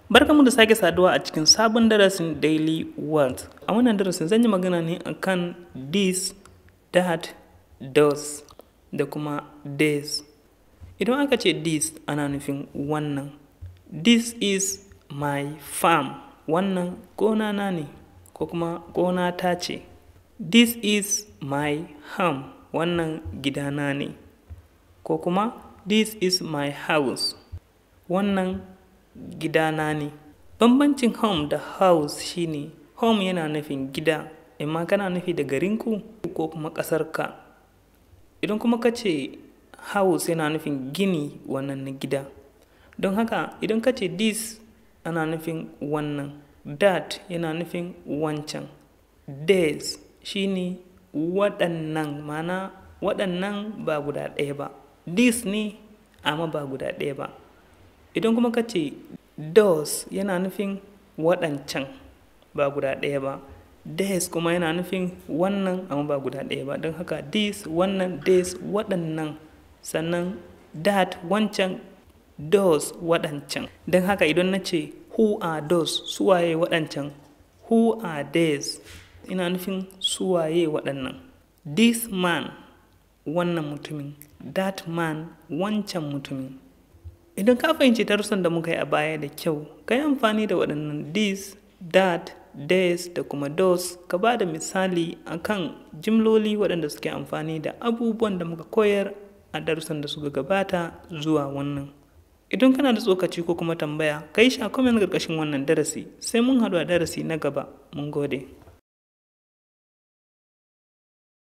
Barkanmu da sake saduwa a cikin sabon darasin Daily World. A wannan darasin zan yi magana ne akan this, that, those da kuma this. Idan aka ce this ana nufin wannan. This is my farm. Wannan gona na ne ko kuma gona ta ce. This is my home. Wannan gidana ne. Ko kuma this is my house. Wannan gidana ne. Bambancin home da house shine home yana nufin gida, amma kana nufi da garinku ko kuma ƙasarka. Idan kuma ka ce house yana nufin gini wannan na gida. Don haka idan ka ce this ana nufin wannan, that yana nufin wancan. This shine waɗannan mana waɗannan ba guda ɗaya ba. This ne amma ba guda ɗaya ba. Idan kuma ka ce those yana nufin waɗancan ba guda ɗaya ba. This kuma yana nufin wannan amma ba guda ɗaya ba. Don haka this, wannan, this, waɗannan. Sannan that wancan, those waɗancan. Don haka idan na ce who are those suwaye waɗancan. Who are these? Ina nufin suwaye waɗannan. This man wannan mutumin. That man wancan mutumin. Idan ka fahimci darussan da muka yi a baya da kyau, ka yi amfani da waɗannan this, that, this da kuma those ka ba da misali akan jimloli waɗanda suke amfani da abubuwan da muka koyar a darussan da suka gabata zuwa wannan. Idan kana da tsokaci ko kuma tambaya, ka yi shi a comment ƙarƙashin wannan darasi, sai mun haɗu a darasi na gaba. Mun gode.